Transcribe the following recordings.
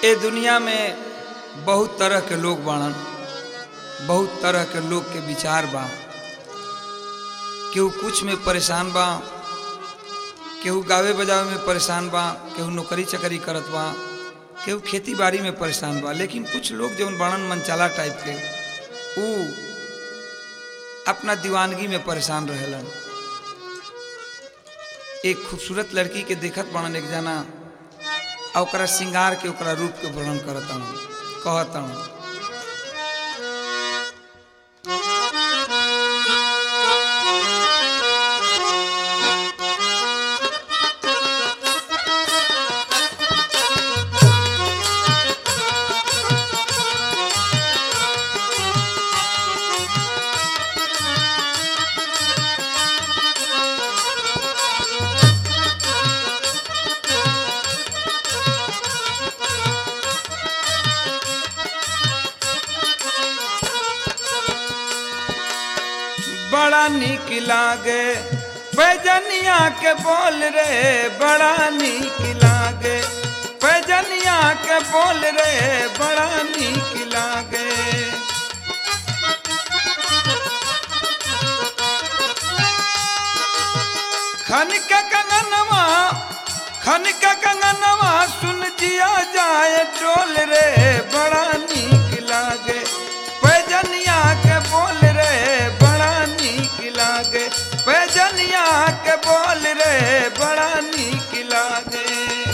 ए दुनिया में बहुत तरह के लोग बाड़न बहुत तरह के लोग के विचार बा केहू कुछ में परेशान बा केहू गावे बजावे में परेशान बा केहू नौकरी चकरी करत बा केहू खेती बाड़ी में परेशान बा लेकिन कुछ लोग जौन बाड़न मनचाला टाइप के ऊ अपना दीवानगी में परेशान रहेलन एक खूबसूरत लड़की के देखत बाड़न एक जना आ ओकरा श्रृंगार के ओकरा रूप के वर्णन करतन कहतन बड़ा निक लागे पैजनिया के बोल रे बड़ा निक लागे पैजनिया के बोल रे बड़ा निक लागे खन के कंगनवा खन के कंगनवा सुन जिया जाए टोल रे बड़ा निक लागे पैजनिया के बोल रे बड़ा निक लागे पैजनिया के बोल रे बड़ा निक लागे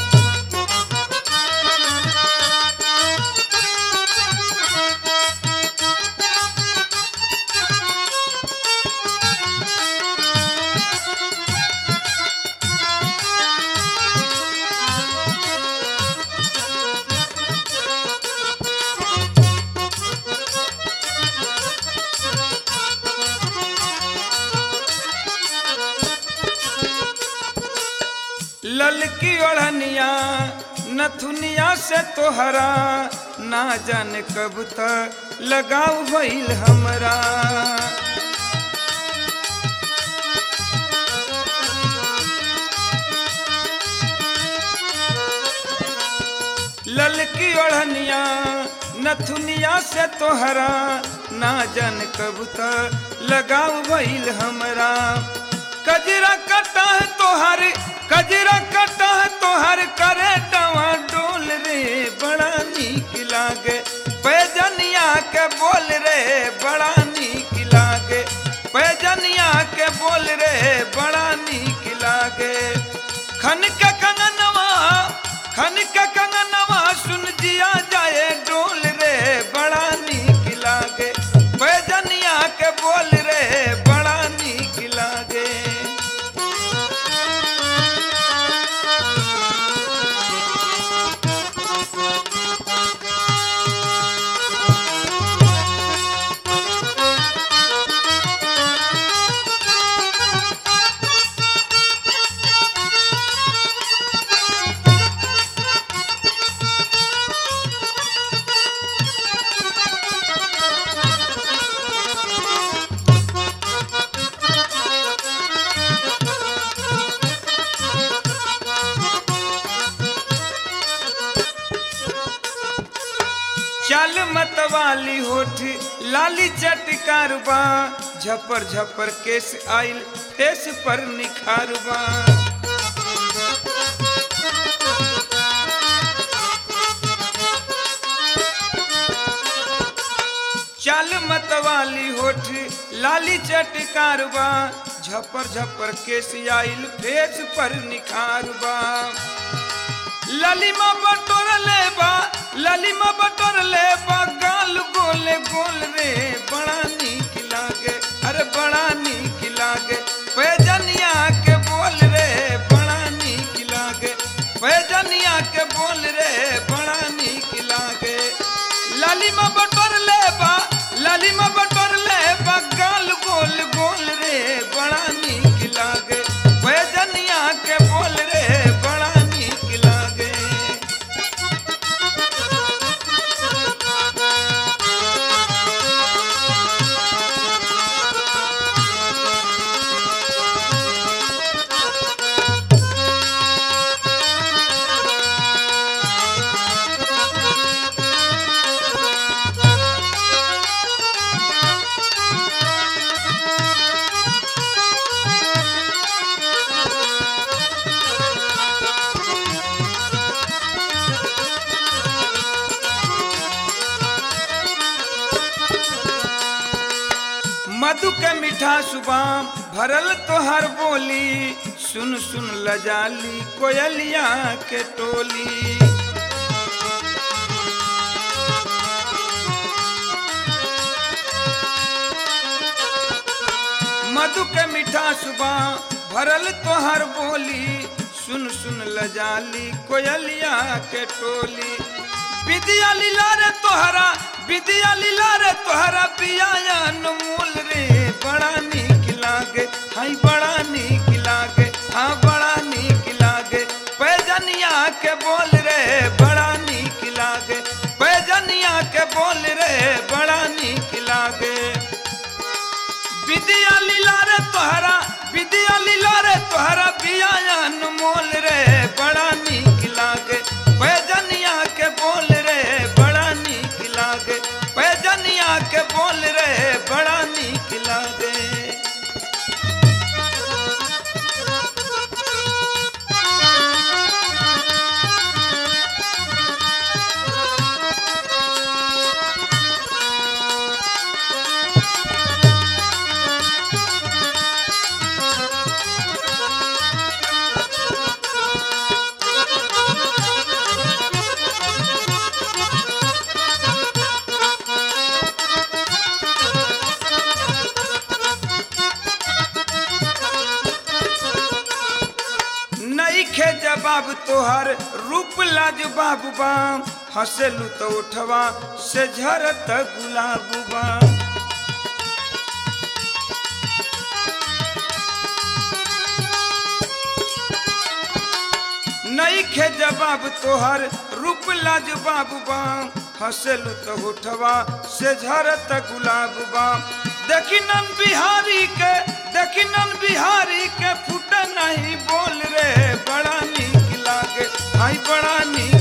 ललकी ओढ़निया नथुनिया से तोहरा ना जाने कब तक लगाव भइल हमरा ललकी ओढ़निया नथुनिया से तोहरा ना जान कब तक लगाव भइल हमरा कजरा कटा है तोहर कजरा कटा है तोहर करे डवा डोल रे बड़ा नीक लागे पैजनिया के बोल रे बड़ा नीक लागे पैजनिया के बोल रे बड़ा नीक लागे खन के कंगनवा खन के कंगनवा सुन जिया जाए डोल रे बड़ा नीक लागे पैजनिया के बोल रे बड़ा नीक लागे चल मतवाली होठ लाली चटकारबा झपर झपर केस आइल फेस पर निखारबा चल मतवाली होठ लाली चटकारबा झपर झपर केस आइल फेस पर निखारबा ललिमा बटोर लेबा ललिमा बटोर लेबा गाल गोले गोल रे बड़ा नीक लागे अरे बड़ा नीक लागे पैजनिया के बोल रे बड़ा नीक लागे पैजनिया के बोल रे बड़ा नीक लागे ललिमा बटोर लेबा ललिमा बटोर लेबा गाल गोल गोल रे बड़ा नीक लागे पैजनिया के बोल रे बड़ा नीक लागे मधु के मीठा सुबाम भरल तोहर बोली सुन सुन लजाली कोयलिया के टोली मधु के मीठा सुबह भरल तोहर बोली सुन सुन लजाली कोयलिया के टोली विद्या लीला रे तोहरा विद्या लीला रे तोहरा पिया अनमोल रे बड़ा नीक लागे हाय बड़ा नीक लागे हाँ बड़ा नीक लागे पैजनिया के बोल रे बड़ा नीक लागे पैजनिया के बोल रे बड़ा नीक लागे विद्या लीला रे तोहरा विद्या लीला रे तोहरा बिया अनमोल रे बड़ा नीक लागे पैजनिया के बोल रे बड़ा नीक लागे पैजनिया के बोल रे बड़ा नीक लागे नईखे जवाब तोहर रूप लाज बाबू बाम हंसेलू तो उठवा से झरत गुलाब बाम नईखे जवाब तोहर रूप लाज बाबू बाम हंसेलू तो उठवा से झरत गुलाब बाम देखी नन बिहारी के देखी नन बिहारी के फुट नहीं बोल रे बड़ा नीक लागे हाय बड़ा नीक